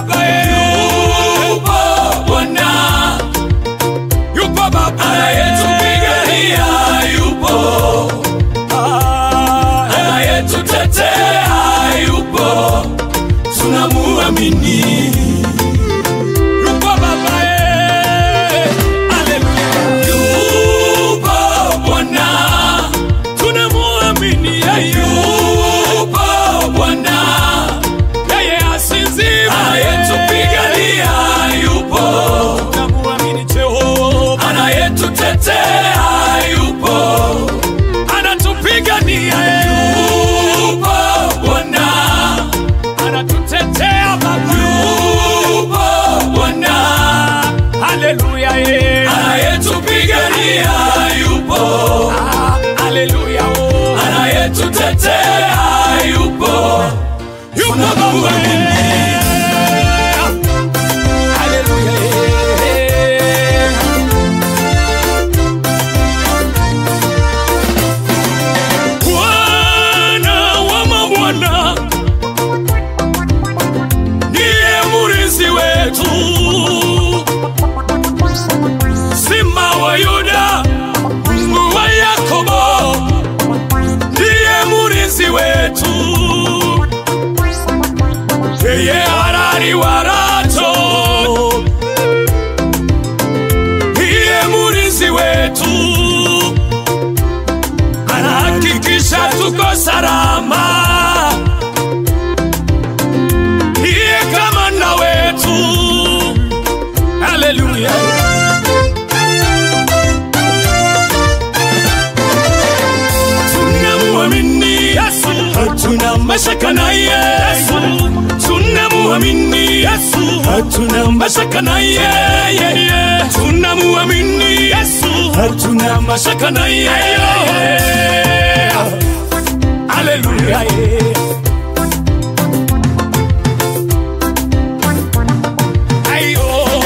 Baba, yupo Bwana, yupo Baba anayetupigania, yupo anayetutetea, yupo tunamuamini, yupo Baba, haleluya, yupo Bwana tunamuamini yupo Bwana, yeye asinzii, anayetupigania yupo, tunamuamini Jehova, anayetutetea yupo, anatupigania yupo Bwana, anatutetea Baba, yupo Bwana, haleluya, yeye anayetupigania yupo, haleluya, anayetutetea yupo, yupo Baba, haleluya, Bwana wa mabwana ndiye murithi wetu, Simba wa Yuda, Mungu wa Yakobo, ndiye murithi wetu, yeye harari warato, ndiye murithi wetu anahakikisha tuko salama. Ndiye kamanda wetu, haleluya. Tunamuamini Yesu, hatuna mashaka na Yesu. Tunamuamini Yesu, hatuna mashaka na yeye. Tunamuamini Yesu, hatuna mashaka na yeye. Haleluya. Ayo,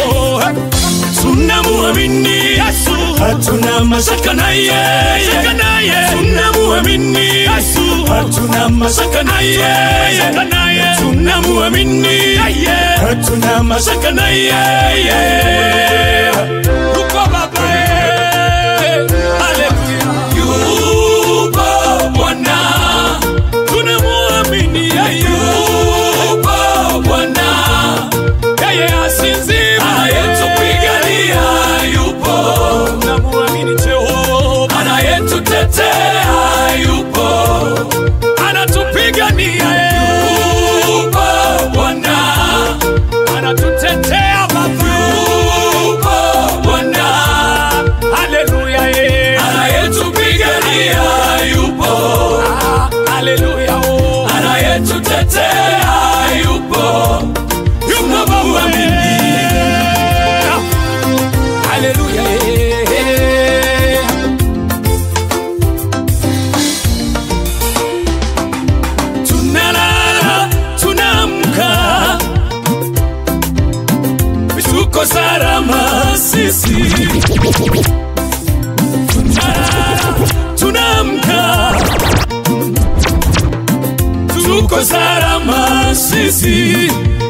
tunamuamini Yesu, hatuna mashaka na yeye. Tunamuamini Yesu, hatuna mashaka na yeye. Tunamuamini yeye, hatuna mashaka na yeye. Yuko Baba, eh, haleluya. Yupo Bwana, tunamuamini yeye. Yupo Bwana, yeye asinzii, anayetupigania yupo. Tunamuamini Jehova, anayetutetea yupo, anatupigania yupo Bwana, anatutetea Baba, yupo Bwana, haleluya, yeye anayetupigania yupo, haleluya, anayetutetea yupo, yupo Baba, haleluya, yeye tunalala tunaamka, tuko salama sisi. Tunalala tunaamka, tuko salama sisi,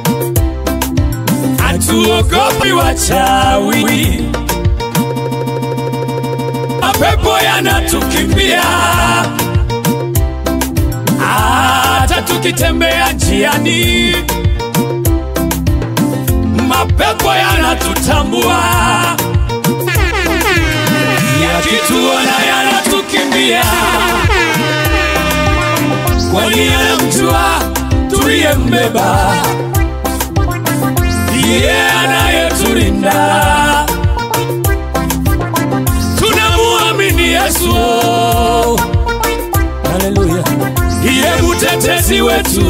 hatuogopi wachawi, mapepo yanatukimbia hata tukitembea njiani, mapepo yanatutambua, yakituona yanatukimbia, kwani yanamjua tuliyembeba, ndiye anayetulinda. Tunamuamini Yesu, haleluya ndiye mtetezi wetu,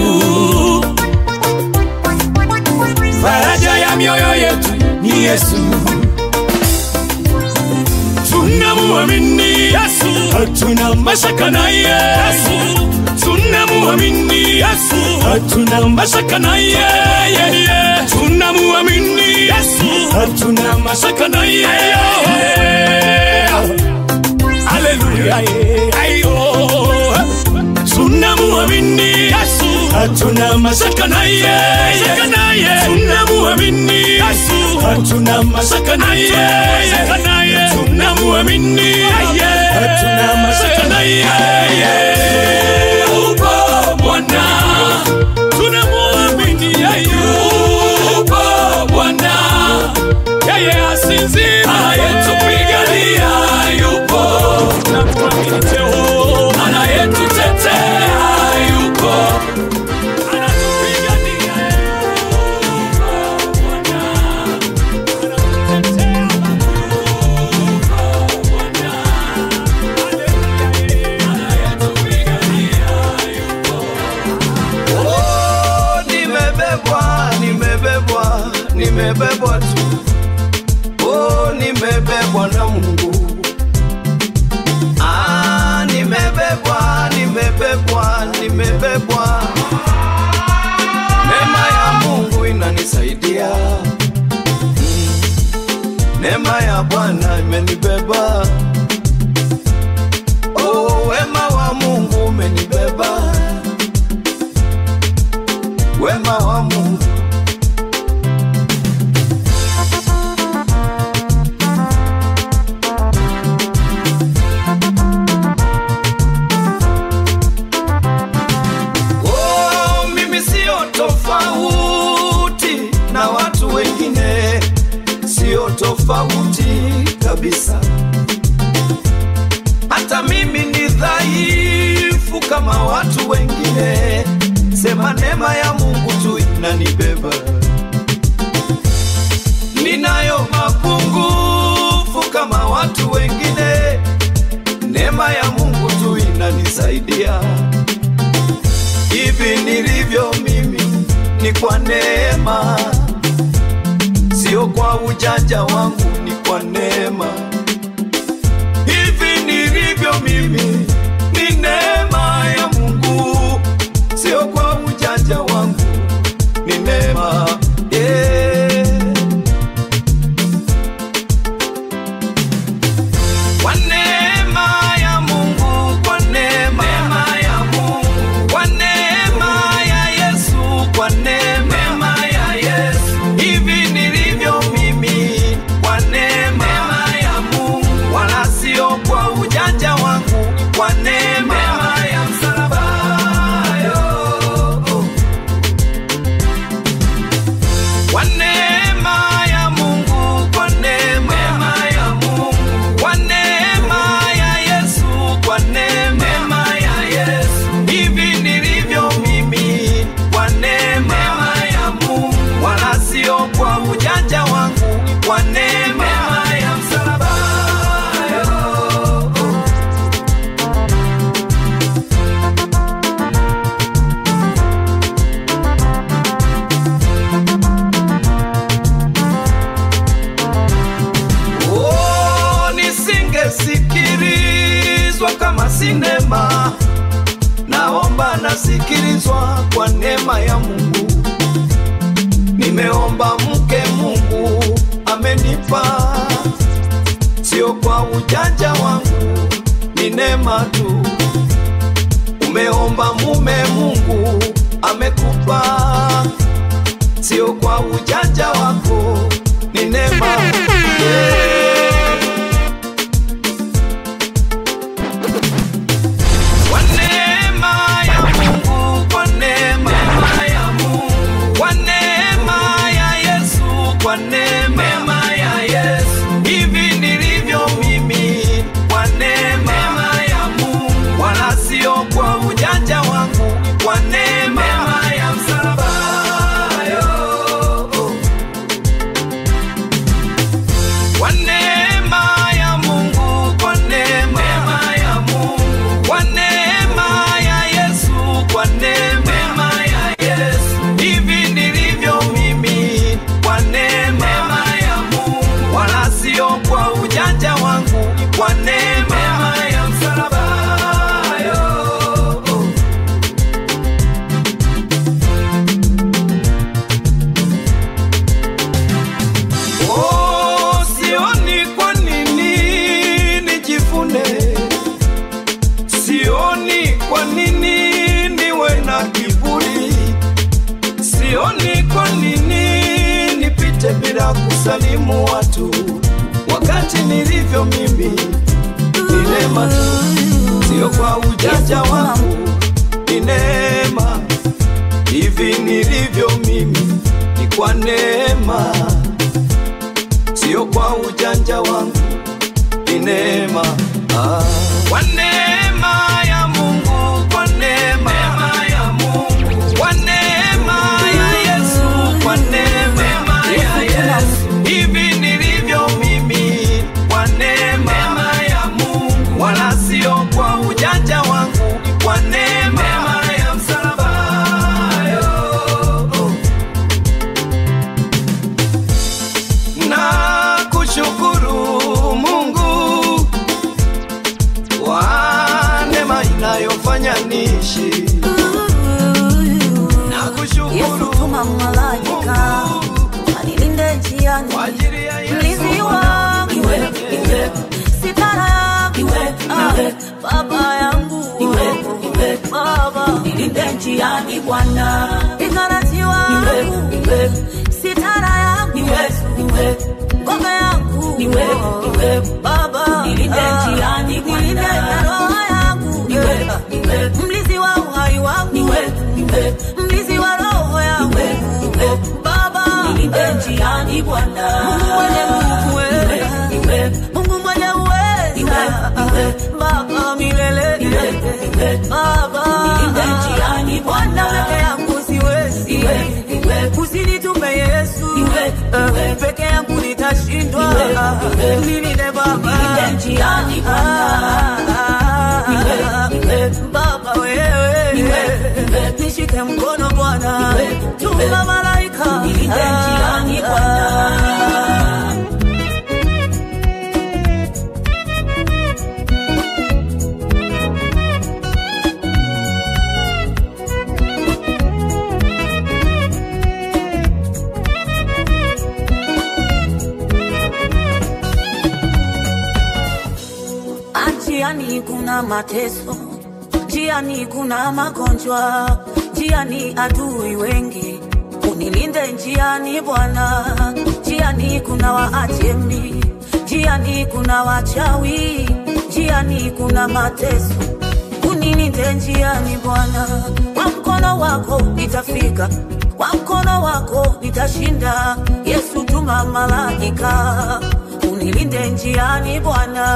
faraja ya mioyo yetu ni Yesu. Tunamuamini Yesu, hatuna mashaka na Yesu. Tunamuamini Yesu, hatuna mashaka na yeye. Tunamuamini Yesu, hatuna mashaka na yeye. Haleluya, ayo tunamuamini Yesu, hatuna mashaka na yeye. hatuna mashaka na yeye, tunamwamini yeye, hatuna mashaka na yeye. Upo Bwana, tunamwamini yeye, upo Bwana, yeye asinzii, anayetupigania yupo, tunamwamini Jehova, anayetutetea yupo, anatupigania Oh, nimebebwa, nimebebwa, nimebebwa tu. Oh, nimebebwa na Mungu. Ah, nimebebwa, nimebebwa, nimebebwa. Neema ya Mungu inanisaidia. Mm. Neema ya Bwana imenibeba. Oh, wema wa Mungu umenibeba wema wa Mungu. Oh, mimi sio tofauti na watu wengine, sio tofauti kabisa. Hata mimi ni dhaifu kama watu wengine, sema neema ya Mungu tu inanibeba. Ninayo mapungufu kama watu wengine, neema ya Mungu tu inanisaidia. Hivi nilivyo mimi ni kwa neema, sio kwa ujanja wangu, ni kwa neema hivi nilivyo mimi ni neema ya Mungu, sio kwa ujanja wangu, ni neema yeah. Kwa neema ya Mungu, kwa neema ya Mungu, kwa neema ya Yesu, kwa neema ya Yesu, hivi nilivyo mimi, kwa neema ya Mungu, wala sio kwa ujanja wangu, kwa neema ya msalaba yo. Kwa neema ya Mungu, kwa neema ya Mungu, kwa neema ya Yesu, kwa neema ya Yesu, hivi nilivyo mimi, kwa neema ya Mungu, wala sio kwa ujanja wangu, kwa neema ya msalaba yo. Oh, nisingesikilizwa kama sinema, naomba nasikilizwa kwa neema ya Mungu. Nimeomba mke, Mungu amenipa, sio kwa ujanja wangu, ni neema tu. Umeomba mume, Mungu amekupa, sio kwa ujanja wako, ni neema yeah. Kwa neema ya Mungu, kwa neema ya Mungu, kwa neema ya Yesu, kwa neema ya Yesu, hivi nilivyo mimi, kwa neema ya Mungu, wala sio kwa ujanja wangu, kwa neema ya msalaba yo. Kwa kusalimu watu wakati nilivyo mimi ni neema tu, sio kwa ujanja wangu, ni neema. Hivi nilivyo mimi ni kwa neema, sio kwa ujanja wangu, ni neema ah. Kwa neema ya Mungu, kwa neema ya Mungu, kwa neema ya Yesu, kwa neema ya Yesu, hivi nilivyo mimi, kwa neema ya Mungu, wala sio kwa ujanja wangu, ni kwa neema ya msalaba yo. na kushukuru Mungu kwa neema inayofanya niishi na Yesu kushukuru tuma malaika anilinde njiani, kwa ajili ya Yesu mlinzi wangu sitara yangu Ah, baba yangu baba nilinde njiani Bwana ikaraji wangu sitara yangu ngome yangu baba nilinde njiani nilinde na roho yangu mlinzi wa uhai wangu mlinzi wa roho yangu baba nilinde njiani Bwana Mungu mwenye uweza baba milele baba Bwana peke yangu siwezi usinitume Yesu Eh, peke yangu nitashindwa nilinde baba baba wewe nishike mkono Bwana tuma malaika Njiani kuna mateso, njiani kuna magonjwa, njiani adui wengi. Unilinde njiani Bwana, njiani kuna waajemi, njiani kuna wachawi, njiani kuna mateso. Unilinde njiani Bwana, kwa mkono wako nitafika, kwa mkono wako nitashinda. Yesu tuma malaika, unilinde njiani Bwana.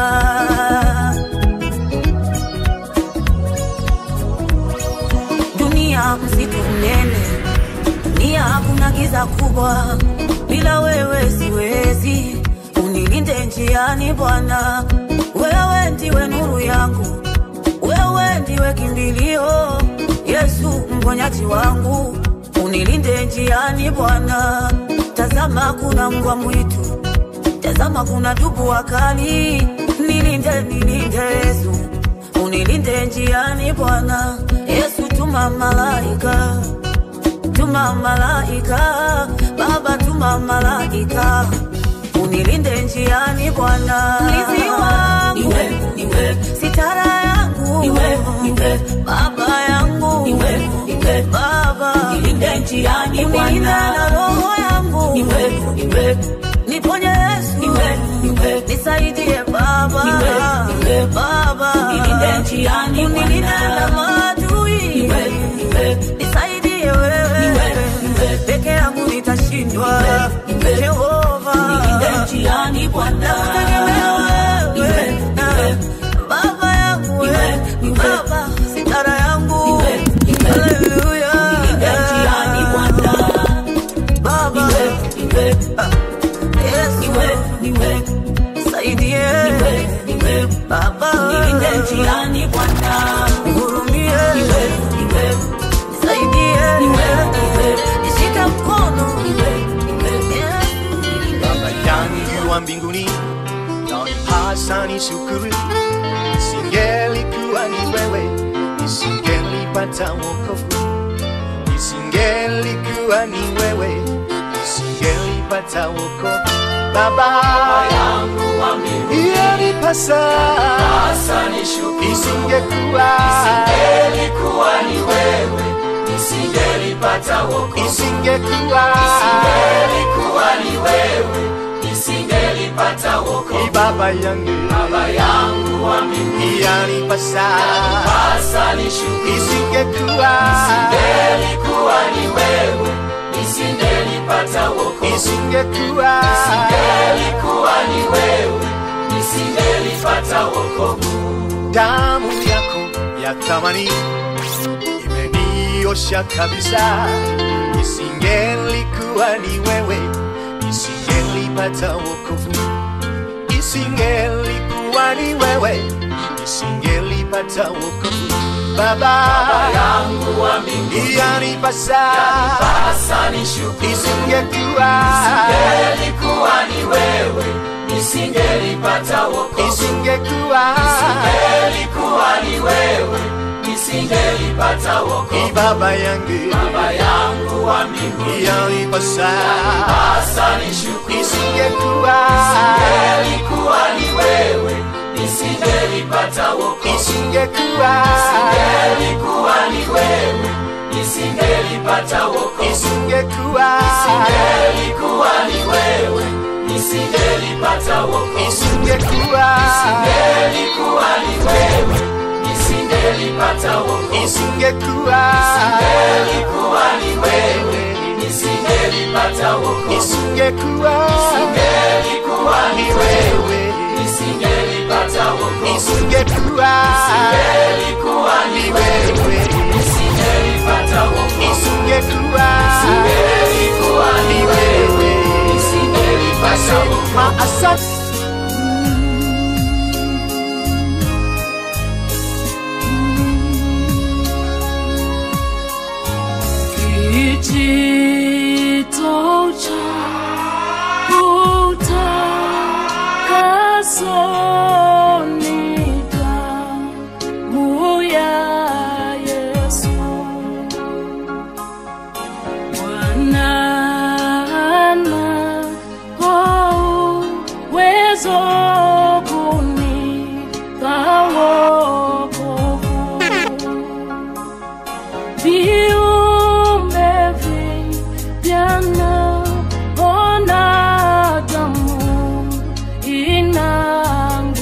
dunia msitu mnene, dunia hakuna giza kubwa, bila wewe siwezi. Unilinde njiani Bwana, wewe ndiwe nuru yangu, wewe ndiwe kimbilio, Yesu mponyaji wangu. Unilinde njiani Bwana, tazama kuna mbwa mwitu, tazama kuna dubu wakali, nilinde, nilinde Yesu unilinde njiani Bwana Yesu, tuma malaika, tuma malaika, Baba tuma malaika, unilinde njiani Bwana, mlinzi wangu, sitara yangu, Baba yangu, Baba unilinde njiani Bwana, na roho yangu niponye Yesu, nisaidie Baba, Baba unilinde na maadui, nisaidie wewe, peke yangu nitashindwa, Jehova nakutegemea wewe, Baba yangu wewe, Baba sitara yangu, haleluya, Baba Yesu saidie Baba hurumie saidie nishike mkono Baba yangu wa mbinguni, yanipasa nishukuru. Isingelikuwa ni wewe, nisingelipata wokovu. Isingelikuwa ni wewe, nisingelipata wokovu. Baba yangu wa mbinguni, yanipasa isingekuwa Isingelikuwa ni wewe, nisingelipata wokovu. isingekuwa Isingelikuwa ni wewe, baba yangu Baba yangu wa mbinguni, yanipasa pasa nishukuru. isingekuwa Ingelikuwa ni wewe, nisingelipata wokovu. isingekuwa Ingelikuwa ni wewe, nisingelipata wokovu. damu yako ya thamani imeniosha kabisa isingelikuwa ni wewe isingelipata wokovu isingelikuwa ni wewe isingelipata wokovu baba Baba yangu wa mbinguni, yanipasa pasa nishukuru. isingekuwa Ingelikuwa ni wewe, nisingelipata wokovu. isingekuwa Ingelikuwa ni wewe, nisingelipata wokovu. ni baba yangu Baba yangu wa mbinguni, yanipasa pasa nishukuru. isingekuwa Ingelikuwa ni wewe, nisingelipata wokovu. isingekuwa Ingelikuwa ni wewe, nisingelipata wokovu. isingekuwa Ingelikuwa ni wewe, nisingelipata wokovu. isingekuwa Ingelikuwa ni wewe, nisingelipata wokovu. isingekuwa Ingelikuwa ni wewe, nisingelipata wokovu. isingekuwa Ingelikuwa ni wewe, wewe nisingelipata wokovu. isingekuwa Ingelikuwa ni wewe, wewe nisingelipata wokovu. isingekuwa Ingelikuwa ni wewe, nisingelipata wokovu. maasante Kijito cha utakaso ni damu ya Yesu. Bwana anao uwezo kunipa wokovu viumbe vipya naona damu inanguvu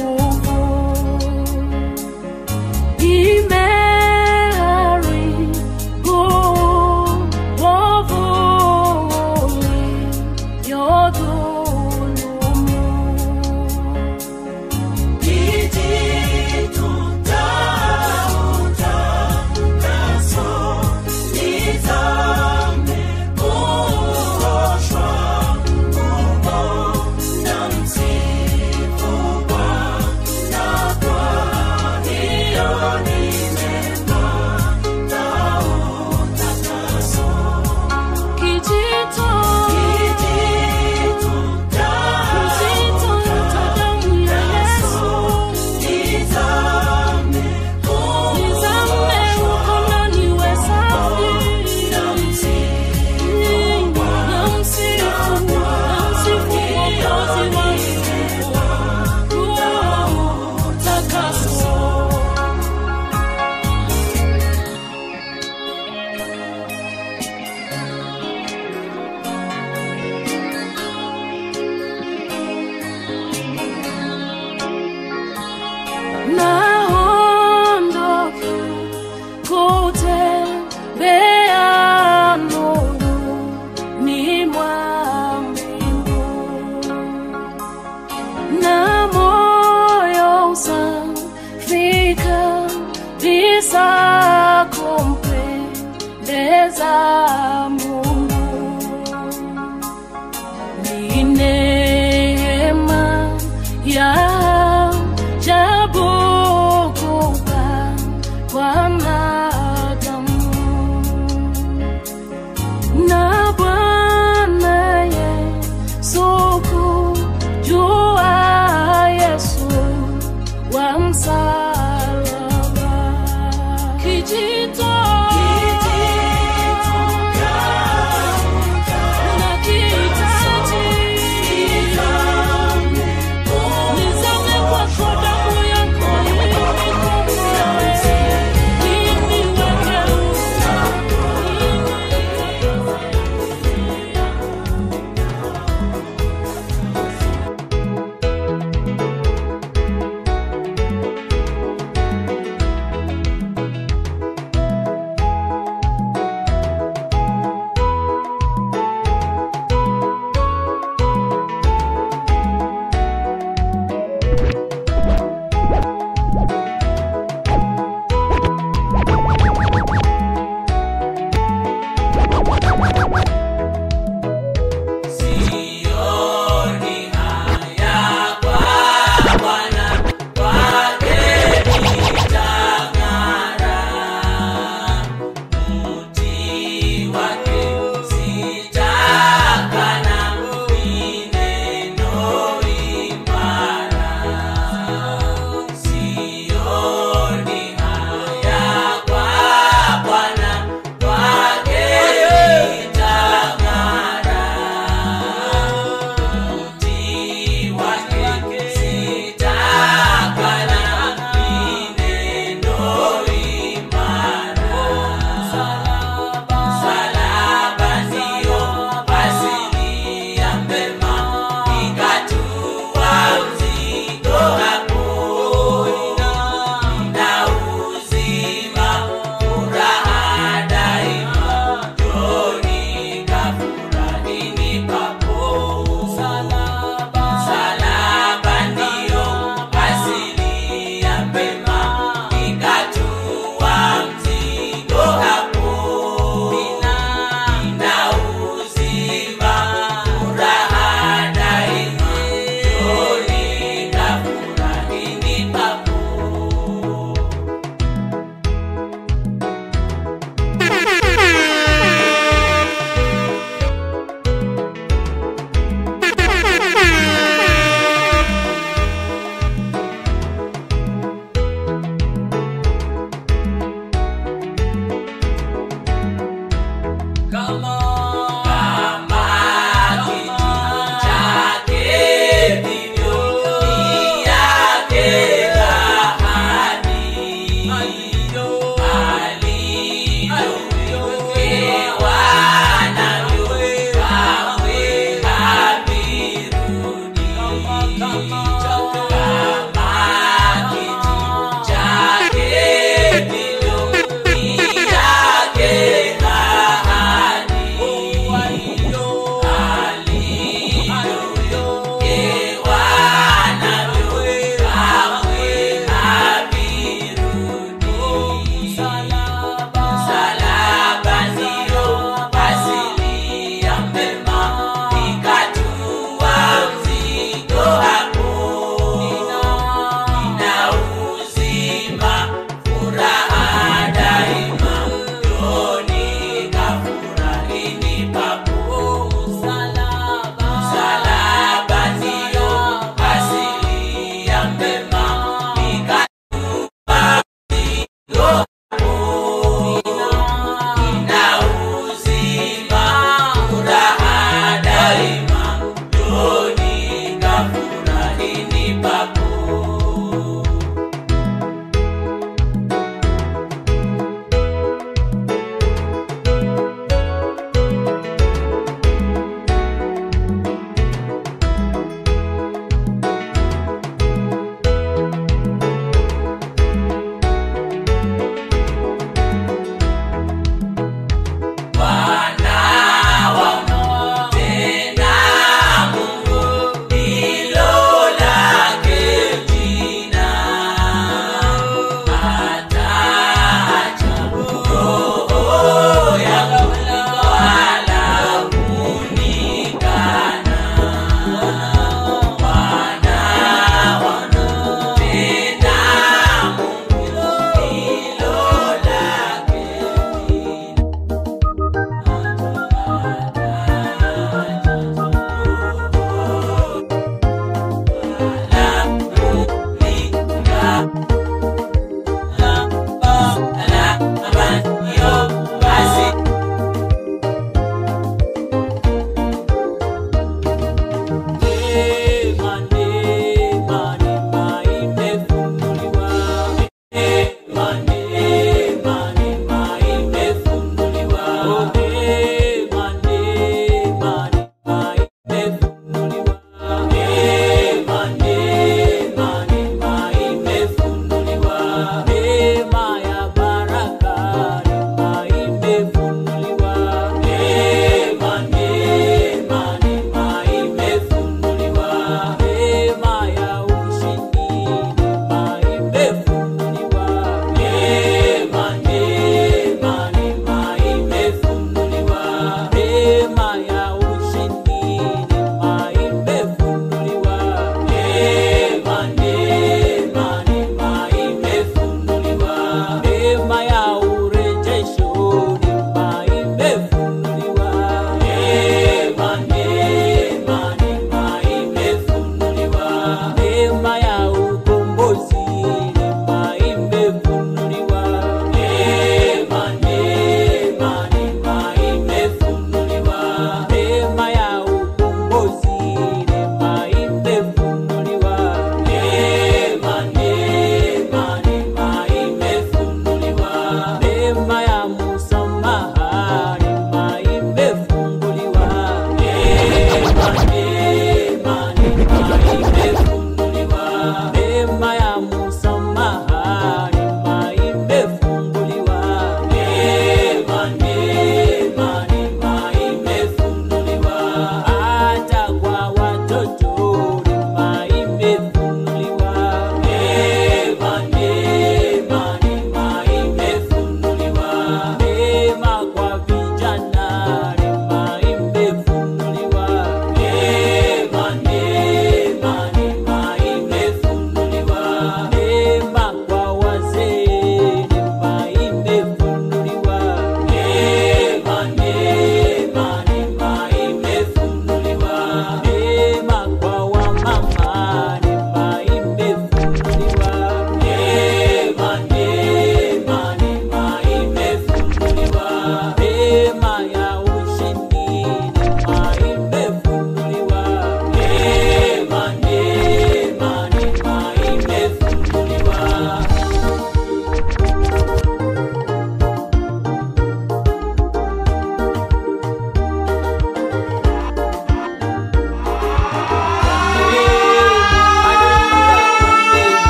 Bwana wa tena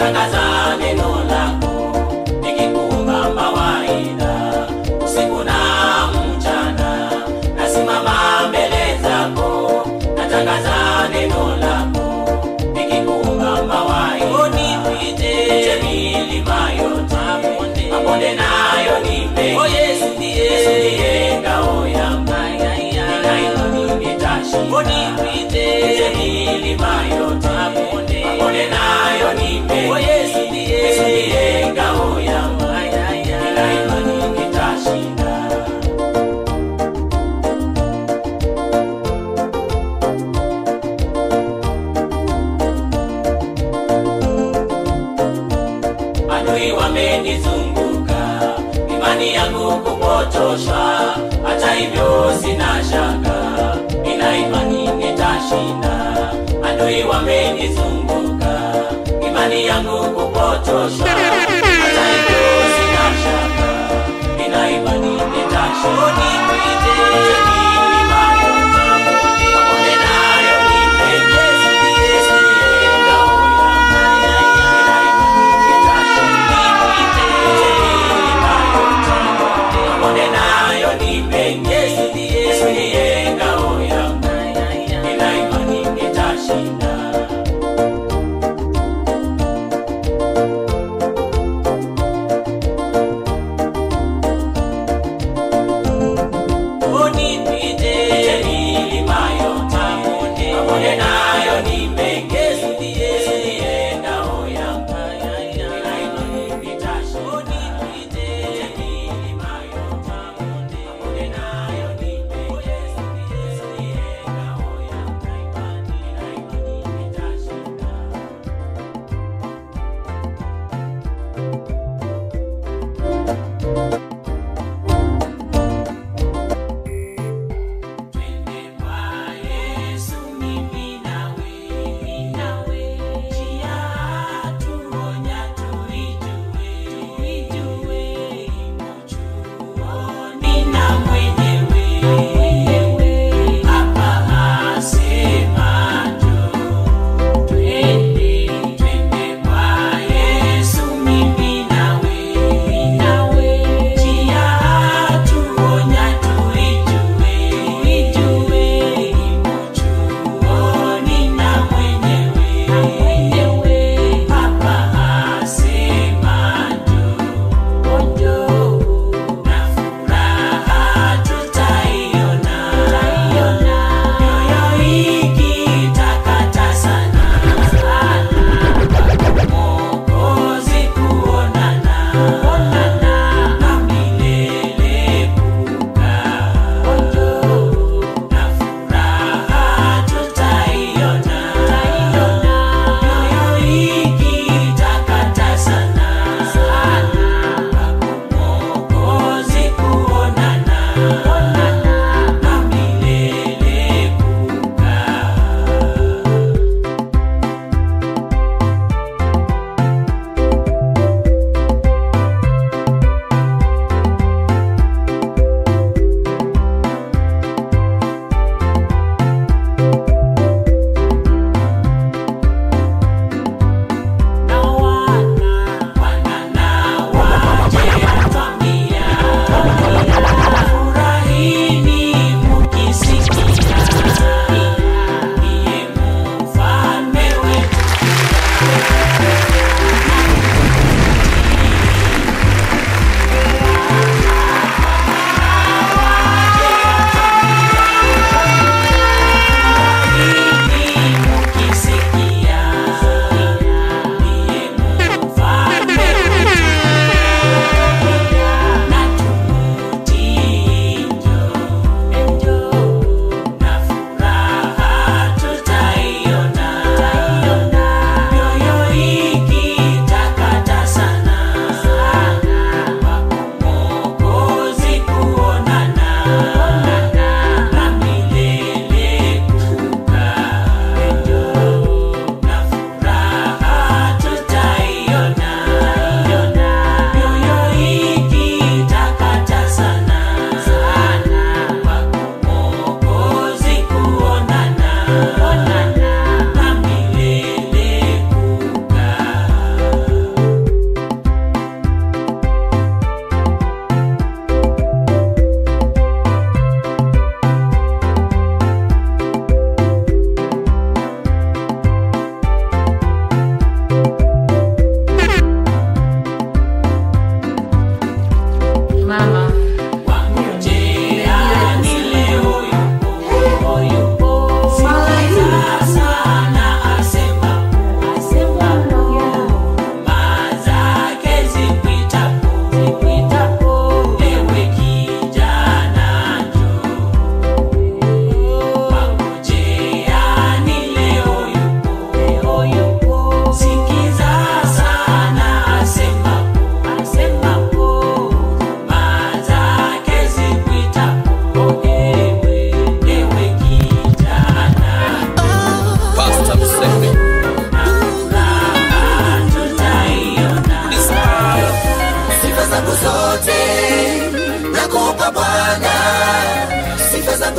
natangaza neno lako nikikuomba mawaidha usiku na mchana nasimama mbele zako natangaza neno lako nikikuomba mawaidha unipite milima yote mabonde nayo nipe oh, Yesu ndiye Yesu ndiye ngao yangu nina imani nitashinda unipite milima yote mabonde nayo nipe oh, Yesu ndiye Yesu ndiye ngao yangu nina imani nitashinda adui wamenizunguka, imani yangu kupotoshwa. Hata hivyo sina shaka, nina imani nitashinda. Adui wamenizunguka, imani yangu kupotoshwa. Hata hivyo sina shaka, nina imani nitashinda. Nipite milima yote, mabonde nayo nipe. Yesu ndiye, Yesu ndiye ngao yangu. Nina imani Unipe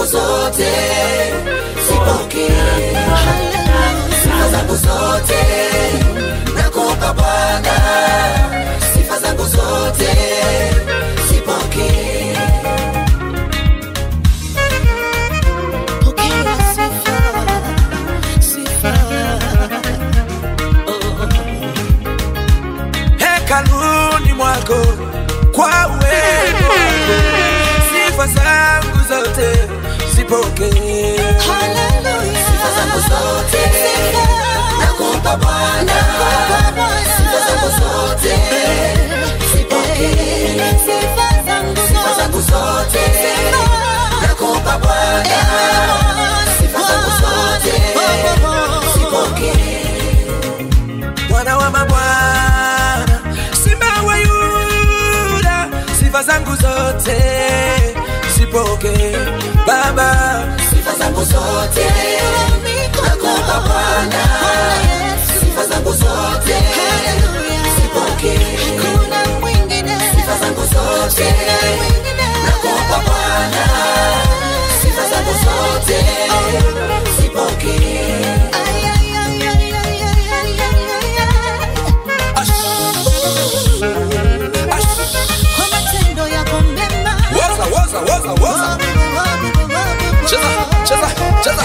zote zipokee sifa zangu zote nakupa Bwana, sifa zangu zote zipokee. Pokea sifa, sifa. hekaluni mwako kwa uwepo wako sifa zangu zote zipokee Hallelujah. Sifa zangu zote nakupa Bwana, sifa zangu zote zipokee. Sifa zangu zote nakupa Bwana, sifa zangu zote zipokee. Bwana wa mabwana, simba wa Yuda, sifa zangu zote zipokee Baba, sifa zangu zote nakupa Bwana, sifa zangu zote zipokee. Sifa zangu zote nakupa Bwana, sifa zangu zote zipokee. Kwa matendo yako mema woza woza woza woza, cheza cheza cheza,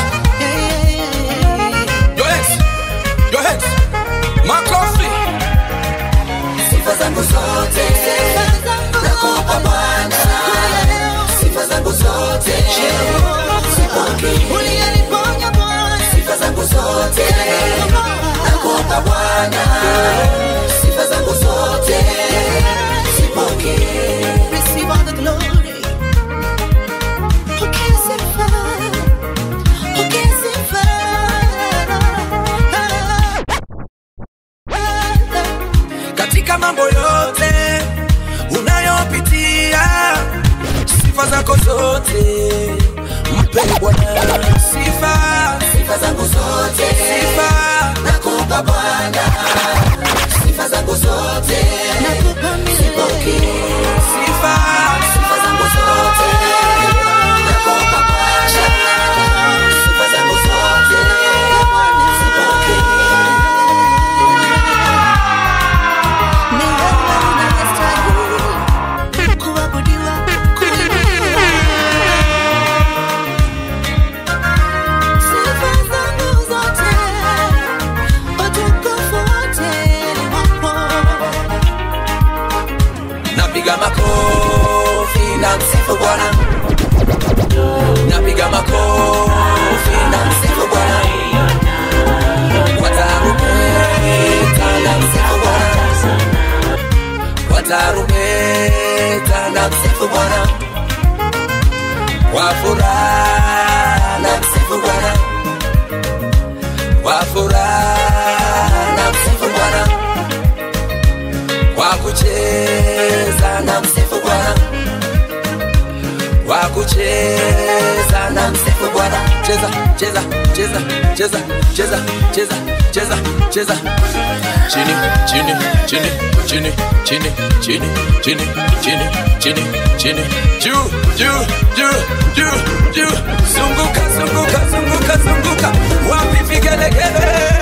your hands your hands, makofi sifa zangu zote nakupa Bwana, sifa zangu zote zipokee. Sifa zangu zote nakupa Bwana, sifa zangu zote zipokee. Receive all the glory. Pokea sifa, pokea sifa. katika mambo yote unayopitia, sifa zako zote mpe Bwana sifa, Sifa zangu zote sifa nakupa Bwana, sifa zangu zote nakupa milele. sifa Sifa zangu zote nakupa Bwana, sifa zangu zote zipokee. Ni wewe unayestahili kuabudiwa, kuinuliwa. Sifa zangu zote, utukufu wote ni wako. napiga makofi na msifu Bwana, napiga makofi na msifu Bwana, kwa tarumbeta na msifu Bwana, kwa tarumbeta na msifu Bwana, kwa furaha na msifu Bwana, kwa furaha na msifu Bwana kwa kucheza na msifu Bwana, kwa kucheza na msifu Bwana. Cheza cheza cheza cheza cheza cheza cheza cheza chini chini chini chini chini chini chini chini chini chini juu juu juu juu juu zunguka zunguka zunguka zunguka wapi vigelegele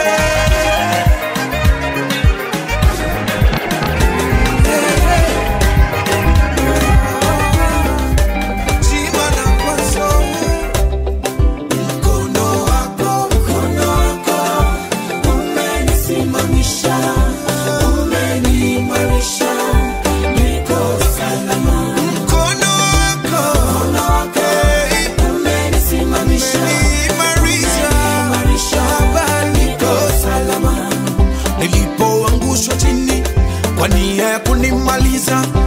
nilipoangushwa chini kwa nia ya kunimaliza